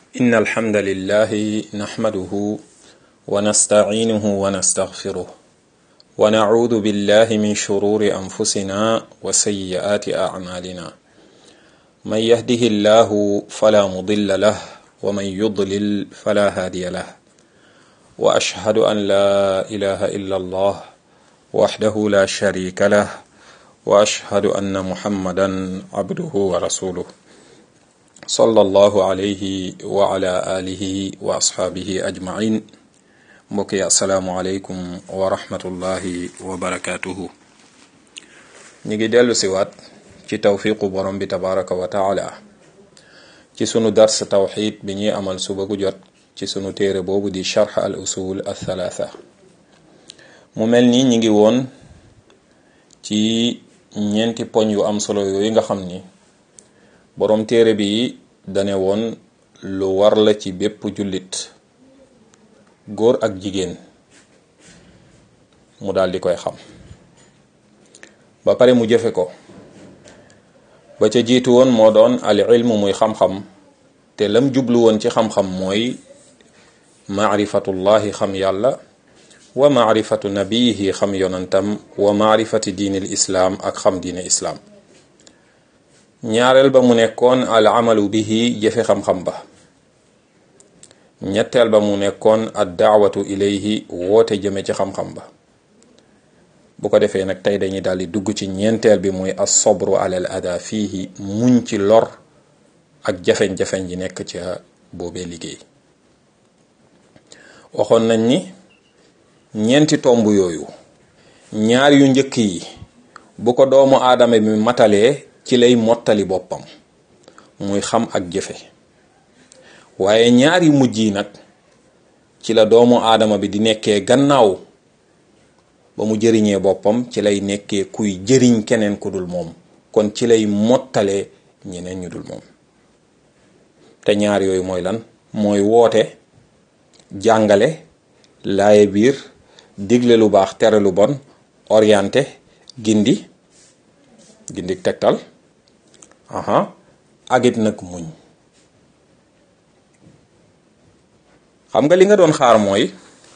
إن الحمد لله نحمده ونستعينه ونستغفره ونعوذ بالله من شرور أنفسنا وسيئات أعمالنا من يهده الله فلا مضل له ومن يضلل فلا هادي له وأشهد أن لا إله إلا الله وحده لا شريك له وأشهد أن محمدا عبده ورسوله صلى الله عليه وعلى آله وأصحابه أجمعين mbokk yi asalaamualeykum wa rahmatullahi wa barakaatuhu ñu ngi dellu siwaat ci tawfiqu borom bi tabaraka wa taala ci sunu dars tawxid bi ñuy amal suba gu jot ci sunu téere boobu di charx al usul al thalatha mu mel ni ñi ngi woon ci ñeenti poñ yu am solo yooyu nga xam ni borom téere bi dane woon lu war la ci bépp jullit góor ak jigéen mu daal di koy xam ba pare mu jëfe ko ba ca jiitu woon moo doon al ilmu muy xam-xam te lam jublu woon ci xam-xam mooy maarifatullahi xam yàlla wa maarifatu nabiyihi xam yonantam wa maarifati diinil islaam ak xam diine islaam ñaareel ba mu nekkoon al amalu bihi jëfe xam-xam ba ñetteel ba mu nekkoon ad daawatu ilayhi woote jëme ci xam-xam ba bu ko defee nag tey dañuy daal di dugg ci ñeenteel bi muy as sobru alal ada fiihi muñ ci lor ak jafeñ-jafeñ ji nekk ca boobee liggéey waxoon nañ ni ñeenti tomb yooyu ñaar yu njëkk yi bu ko doomu aadama bi matalee ci lay mottali boppam muy xam ak jëfe waaye ñaari mujj yi nag ci la doomu aadama bi di nekkee gannaaw ba mu jëriñee boppam ci lay nekkee kuy jëriñ keneen ku dul moom kon ci lay mottalee ñeneen ñu dul moom te ñaar yooyu mooy lan mooy woote jàngale laaye biir digle lu baax tere lu bon orienté gindi gindi tegtal aha agit nag muñ xam nga li nga doon xaar mooy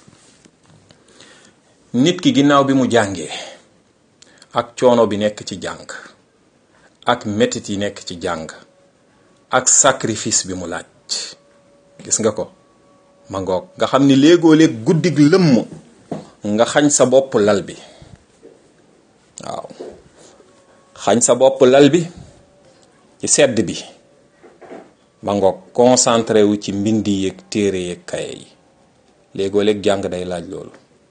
nit ki ginnaaw bi mu jàngee ak coono bi nekk ci jàng ak metit yi nekk ci jàng ak sacrifice bi mu laaj gis nga ko ma ngoog nga xam ni léegoo léeg guddig lëmm nga xañ sa bopp lal bi waaw xañ sa bopp lal bi ci sedd bi ma ngoog concentré wu ci mbindi yeeg téere yeeg kaye yi léegoo léeg jàng day laaj loolu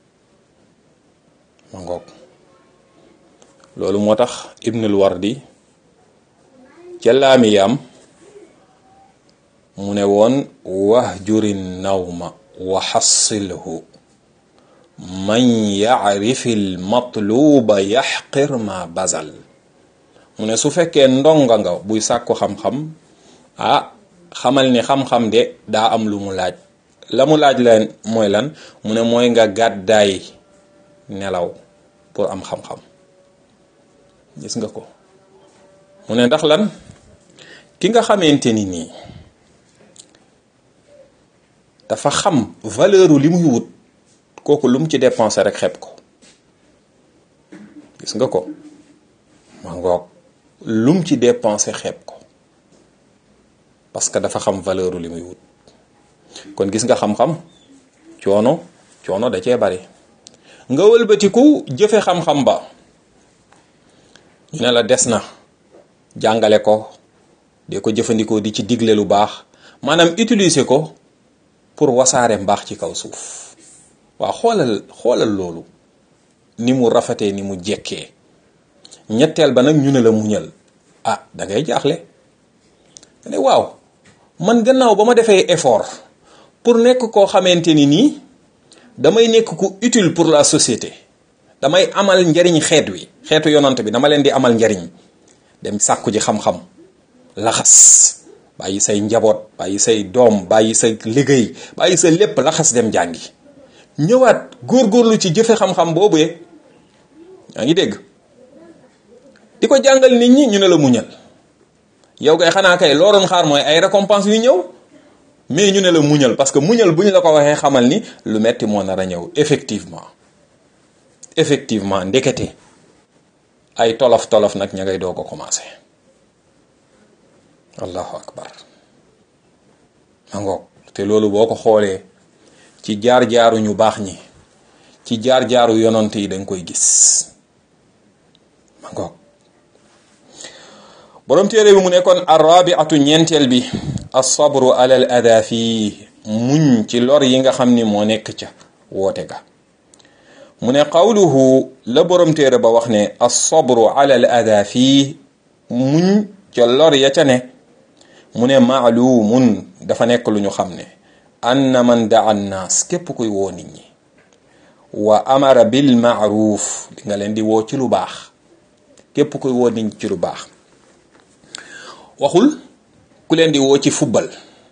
ma ngoog loolu moo tax ibnul wardi ca laamiyam mu ne woon wahjurin nawma wa xassilhu man yacrifi l matluuba yaxqir ma bazal mu ne su fekkee ndonga nga buy sàkku xam-xam ah xamal ni xam-xam de daa am lu mu laaj la mu laaj leen mooy lan mu ne mooy nga gàddaay nelaw pour am xam-xam gis nga ko mu ne ndax lan ki nga xamante ni nii dafa xam valeur li muy wut kooku lu mu ci dépensé rek xeeb ko gis nga ko ma ngoog lu mu ci dépensé xeeb ko parce que dafa xam valeur li muy wut kon gis nga xam-xam coono coono da cee bari nga wëlbatiku jëfe xam-xam ba ñu ne la des na jàngale ko de ko jëfandikoo di ci digle lu baax maanaam utiliser ko pour wasaare mbaax ci kaw suuf waaw xoolal xoolal loolu ni mu rafetee ni mu jekkee ñetteel ba nag ñu ne la muñal ah da ngay jaaxle ne waaw man gannaaw ba ma defee effort pour nekk koo xamante ni nii damay nekk ku utile pour la société damay amal njariñ xeet wi xeetu yonant bi dama leen di amal njariñ dem sàkku ji xam-xam laxas bàyyi say njaboot bàyyi say doom bàyyi sa liggéey bàyyi sa lépp laxas dem jàngi ñëwaat góorgóorlu ci jëfe xam-xam boobu ye yaa ngi dégg di ko jàngal nit ñi ñu ne la muñal yow kay xanaa kay loo doon xaar mooy ay récompense yu ñëw mais ñu ne la muñal parce que muñal bu ñu la ko waxee xamal ni lu metti moo nar a ñëw effectivement effectivement ndekete ay tolof tolof nag ña ngay doo ko commencé allahu akbar ma ngoog te loolu boo ko xoolee ci jaar-jaaru ñu baax ñi ci jaar-jaaru yonant yi danga koy gis ma ngoog boroom téere bi mu nekkoon arrabiatu ñeenteel bi alsabru ala al ada fii muñ ci lor yi nga xam ni moo nekk ca woote ga mu ne qawluhu la boroom téere ba wax ne alsabru ala al ada fii muñ ca lor ya ca ne mu ne maalumun dafa nekk lu ñu xam ne anna man daa nnaas képp kuy woo nit ñi wa amara bil maaruf di nga leen di woo ci lu baax képp kuy woo nit ñi ci lu baax waxul ku leen di woo ci fubbal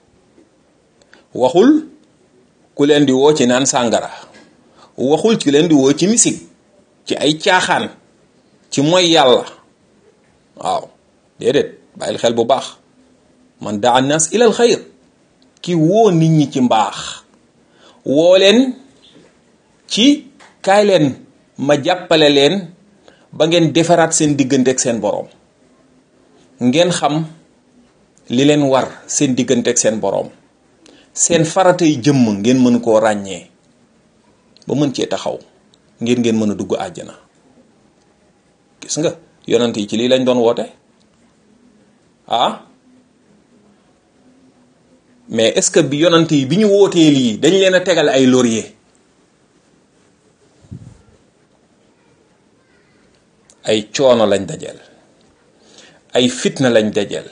waxul ku leen di woo ci naan sàngara waxul ku leen di woo ci misik ci ay caaxaan ci mooy yàlla waaw déedéet bàyyil xel bu baax man daa nas ilal xayr ki woo nit ñi ci mbaax woo leen ci kaay leen ma jàppale leen ba ngeen defaraat seen diggante ak seen boroom ngeen xam li leen war seen diggante ak seen boroom seen faratay jëmm ngeen mën koo ràññee ba mën cee taxaw ngir ngeen mën a dugg àjjana gis nga yonent yi ci lii lañ doon woote ah mais est-ce que bi yonent yi bi ñu wootee lii dañ leen a tegal ay laurier ay coono lañ dajeel ay fitna lañ dajeel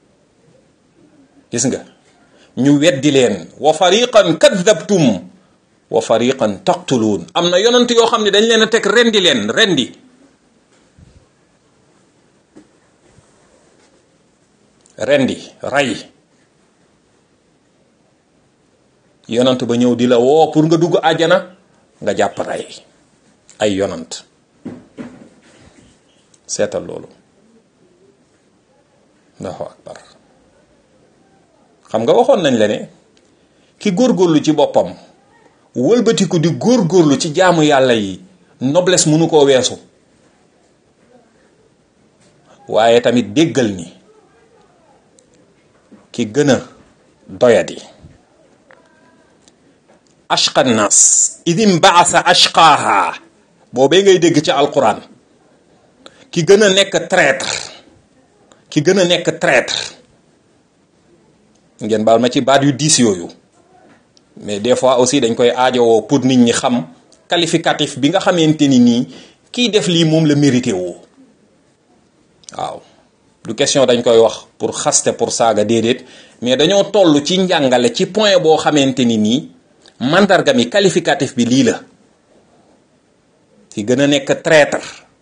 gis nga ñu weddi leen wa fariqan kadhabtum wa fariqan taqtuluun am na yonent yoo xam ne dañ leen a teg rendi leen rendi rendi ray yonant ba ñëw di la woo pour nga dugg àjjana nga jàpp rey ay yonant seetal loolu allahu akbar xam nga waxoon nañ la ne ki góorgóorlu ci boppam wëlbatiku di góorgóorlu ci jaamu yàlla yi noblesse mënu koo weesu waaye tamit déggal ni ki gën a doyadi ashqa nas idim baasa ashqaaha boobee ngay dégg ci alquran ki gën a nekk traître ki gën a nekk traître ngeen baal ma ci baat yu diis yooyu mais des fois aussi dañ koy aajowoo pour nit ñi xam qualificatif bi nga xamante ni nii kiy def lii moom la mérité woo waaw du question dañ koy wax pour xaste pour saaga déedéet mais dañoo toll ci njàngale ci point boo xamante ni nii mandarga mi qualificatif bi lii la ki gën a nekk traître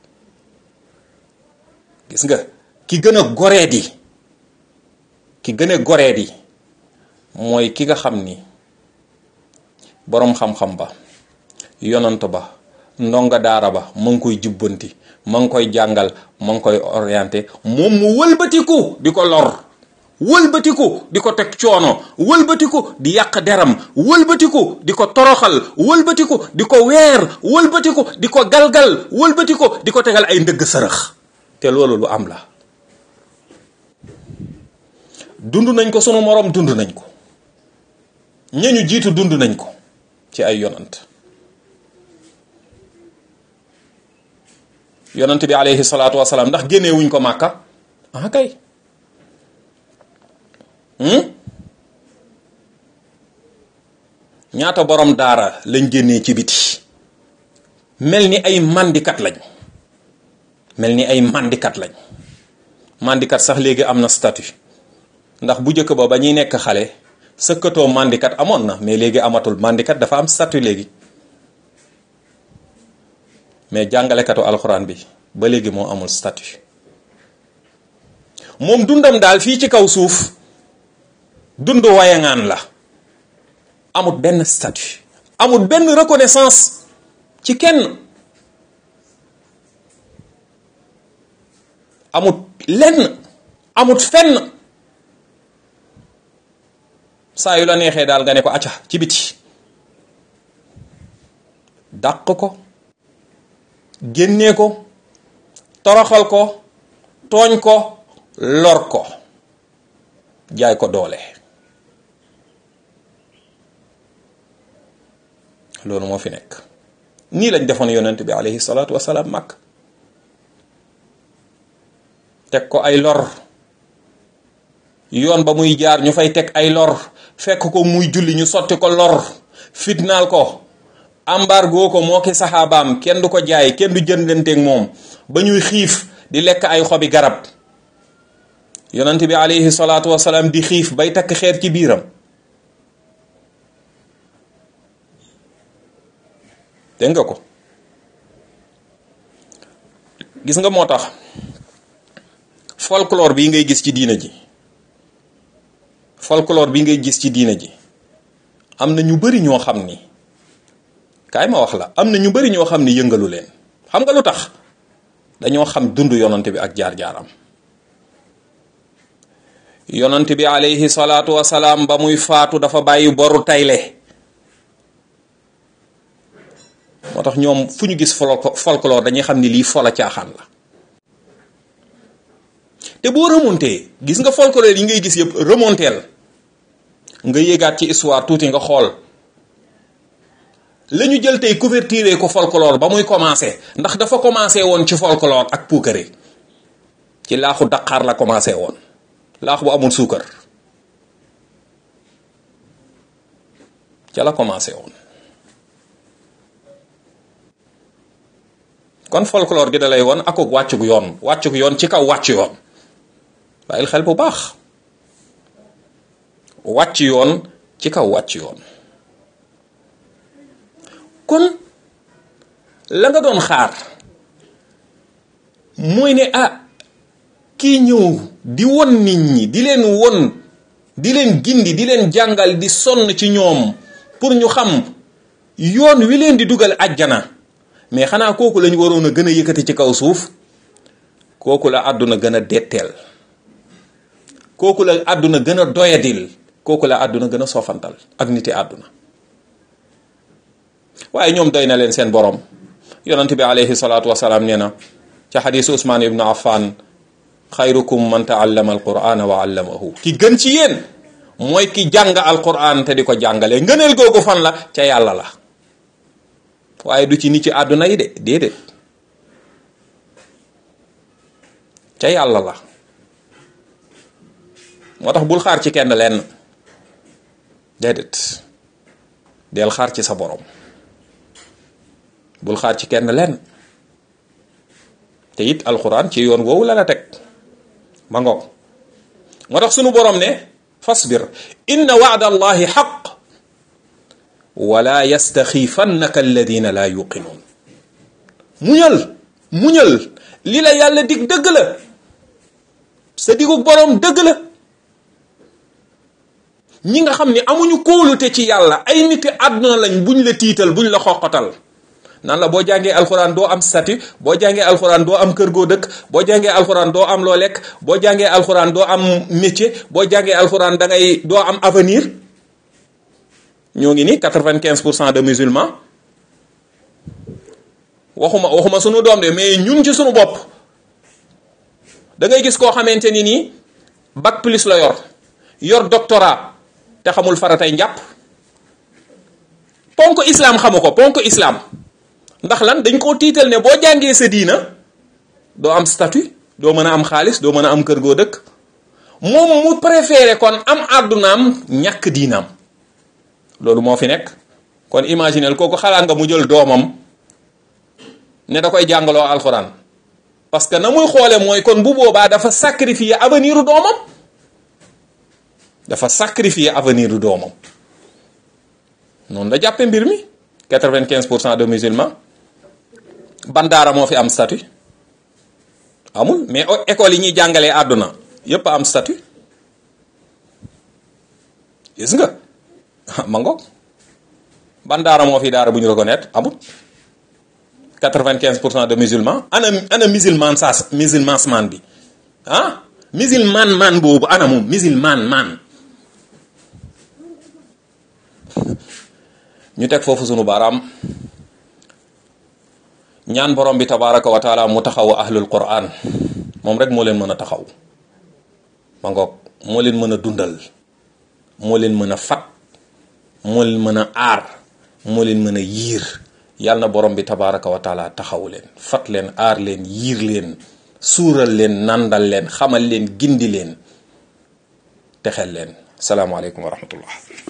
gis nga ki gën a goreedi ki gën a goreedi mooy ki nga xam ni boroom xam-xam ba yonant ba ndonga daara ba ma ngi koy jubbanti ma ngi koy jàngal ma ngi koy orienté moom mu wëlbatiku di ko lor wëlbatiku di ko teg coono wëlbatiku di yàq deram wëlbatiku di ko toroxal wëlbatiku di ko weer wëlbatiku di ko galgal wëlbatiku di ko tegal ay ndëgg sërëx te loolu lu am la dund nañ ko sunu moroom dund nañ ko ñañu jiitu dund nañ ko ci ay yonant yonant bi alayhi salaatu wasalaam ndax génnee wuñ ko màkka ah kay ñaata borom daara lañ génnee ci biti mel ni ay mandikat lañ mel ni ay mandikat lañ mandikat sax léegi am na statut ndax bu njëkk ba ba ñuy nekk xale sëkkatoo mandikat amoon na mais léegi amatul mandikat dafa am statut léegi mais jàngalekatu alxuraan bi ba léegi moo amul statut moom dundam daal fii ci kaw suuf dund wayangaan la amut benn statut amut benn reconnaissance ci kenn amut lenn amut fenn saa yu la neexee daal nga ne ko acca ci biti dàq ko génnee ko toroxal ko tooñ ko lor ko jaay ko doole loolu moo fi nekk nii lañ defoon yonent bi alayhi salaatu wasalaam màkk teg ko ay lor yoon ba muy jaar ñu fay teg ay lor fekk ko muy julli ñu sotti ko lor fitnaal ko embargo ko moo ki saxaabaam kenn du ko jaay kenn du jëndanteeg moom ba ñuy xiif di lekk ay xobi garab yonent bi alayhi salaatu wasalaam di xiif bay takk xeer ci biiram dégg nga ko gis nga moo tax folklore bii ngay gis ci diina ji folklore bi ngay gis ci diina ji am na ñu bari ñoo xam ni kaay ma wax la am na ñu bari ñoo xam ni yëngalu leen xam nga lu tax dañoo xam dund yonant bi ak jaar-jaaram yonant bi alayhi salaatu wasalaam ba muy faatu dafa bàyyi boru tayle moo tax ñoom fu ñu gis folklore dañuy xam ni lii fola caaxaan la te boo remonté gis nga folklore yi ngay gis yëpp remonteel nga yéegaat ci histoire tuuti nga xool la ñu jël tey couverture ko folklore ba muy commencé ndax dafa commencé woon ci folklore ak puukare ci laaxu daqaar la commencé woon laax bu amul suukar ca la commencé woon kon folklore gi da lay woon akuk wàccug yoon wàccug yoon ci kaw wàcc yoon bàyyil xel bu baax wàcc yoon ci kaw wàcc yoon kon la nga doon xaar mooy ne ah kii ñëw di won nit ñi di leen won di leen gindi di leen jàngal di sonn ci ñoom pour ñu xam yoon wi leen di dugal àjjana mais xanaa kooku lañu waroon a gën a yëkkati ci kaw suuf kooku la àdduna gën a detteel kooku la àdduna gën a doyadil kooku la àdduna gën a soofantal ak niti àdduna waaye ñoom doy na leen seen borom yonent bi alayhi salaatu wasalaam nee na ca xadiisu Usmaan ibnu Affan xayrukum man taallama alqur'ana wa allamahu ki gën ci yéen mooy ki jàng alqur'an te di ko jàngale ngëneel googu fan la ca yàlla la waaye du ci nit ci àdduna yi de déedéet ca yàlla la moo tax bul xaar ci kenn lenn déedéet del xaar ci sa borom bul xaar ci kenn lenn te it alxuraan ci yoon woowu la la teg ma ngoog moo tax sunu borom ne fasbir inna waada allahi xaq wala yastaxiifannaka alladina laa yuqinuun muñal muñal li la yàlla dig dëgg la sa digug borom dëgg la ñi nga xam ne amuñu kóolute ci yàlla ay niti àdduna lañ buñ la tiital buñ la xoqatal nan la boo jàngee alxuraan doo am statut boo jàngee alxuraan doo am kër goo dëkk boo jàngee alxuraan doo am loo lekk boo jàngee alxuraan doo am métier boo jàngee alxuraan da ngay doo am avenir ñoo ngi ni quatre-vingt-quinze pour cent de musulmans waxuma waxuma sunu doom de mais ñun ci sunu bopp da ngay gis koo xamante ni nii bac plus la yor yor doctorat te xamul faratay njàpp ponk islam xamu ko ponk islam ndax lan dañ koo tiital ne boo jàngee sa diina doo am statut doo mën a am xaalis doo mën a am kër goo dëkk moom mu préféré kon am àddunaam ñàkk diinaam loolu moo fi nekk kon imaginel kooku xalaat nga mu jël doomam ne da koy jàngaloo alxuraan parce que na muy xoole mooy kon bu boobaa dafa sacrifier avenir u doomam dafa sacrifier avenir u doomam noonu la jàppe mbir mi quatre-vingt-quinze pour cent de musulmans ban daara moo fi am statut amul mais école yi ñuy jàngalee àdduna yépp am statut gis nga ma ngoog ban daara moo fi daara bu ñu reconnaître amul quatre-vingt-quinze pour cent de musulmans ana ana musulman saas musulman man bi ah musulman man boobu ana moom musulman man ñu teg foofu sunu baaraam ñaan borom bi tabaraka wa taala mu taxaw ahlul quran moom rek moo leen mën a taxaw ma ngoog moo leen mën a dundal moo leen mën a fat moo leen mën a aar moo leen mën a yiir yàlla na borom bi tabaraka wa taala taxaw leen fat leen aar leen yiir leen suural leen nandal leen xamal leen gindi leen texel leen salaamaaleykum wa rahmatullah